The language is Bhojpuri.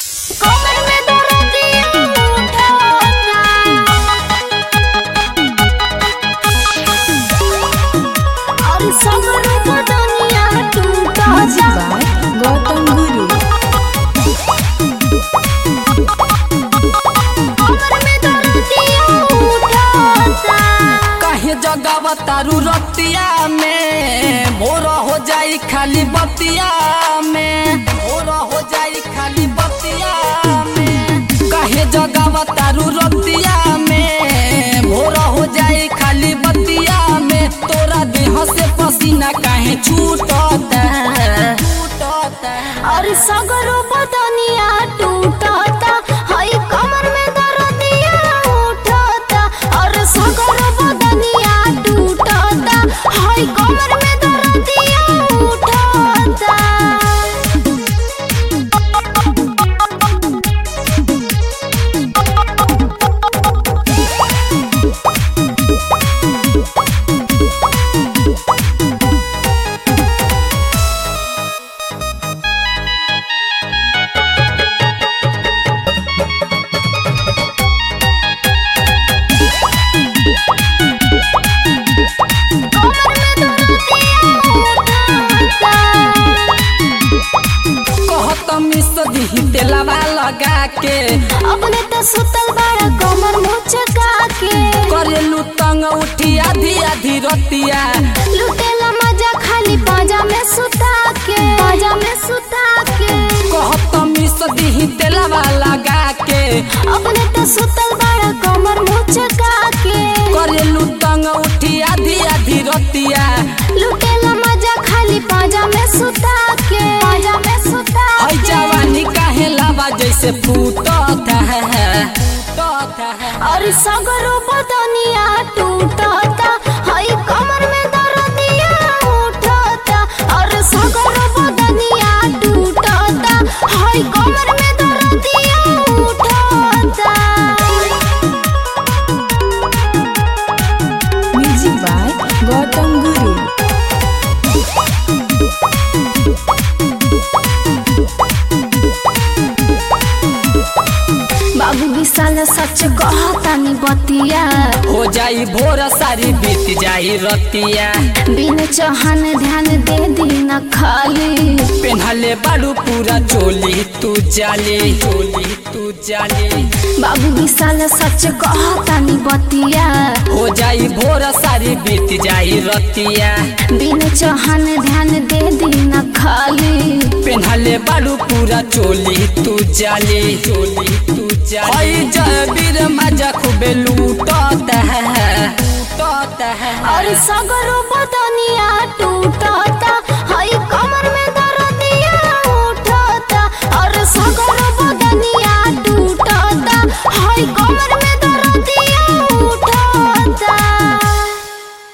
कमर में दर्दिया उठता और सगर बदनिया टूटता Music by Gautam Guru. कमर में दर्दिया उठता कहे जगावा तारू रतिया में भोर हो जाई खाली बतिया में भोर हो जाई खाली बतिया में कहे जगावा तारू रतिया में भोर हो जाई खाली बतिया में तोरा देह से पसीना काहे छूटता छूटता और सगरो बदनिया टूटता हई कमर में दर्दिया उठता और सगरो बदनिया टूटता हई कमर में दर्दिया उठता कहत मिस दी तेलावा लगा के अपने तो सुतल बड़ा कमर मुचका के करेलू तंग उठी आधी आधी रतिया लुटेला मजा खाली पाजा में सुता के पाजा में सुता के कहत मिस दी तेलावा लगा के अपने तो सुतल बड़ा कमर मुचका के करेलू तंग उठी आधी आधी रतिया लुटेला मजा खाली पाजा में सुता के पाजा में सुता हई के जवानी काहे लावा जैसे फूटत है फूटत है और सगरो बदनिया टूटता हई कमर में दर्दिया उठता और सगरो बदनिया टूटता हई कमर में दर्दिया उठता Music by Gautam Guru. बाबू विशाल सच कहतानी बतिया हो जाई भोर सारी बीत जाई रतिया बिन चौहान ध्यान दे दी न खाली पेन्हले बाड़ू पूरा चोली तू जाली चोली तू जाली बाबू विशाल सच कहतानी बतिया हो जाई भोर सारी बीत जाई रतिया बिन चौहान ध्यान दे दी न खाली पेन्हले बाड़ू पूरा चोली तू जाली चोली तू जाली हई जय वीर मजा खूबे लूटत है लूटत है और सगरो बदनिया टू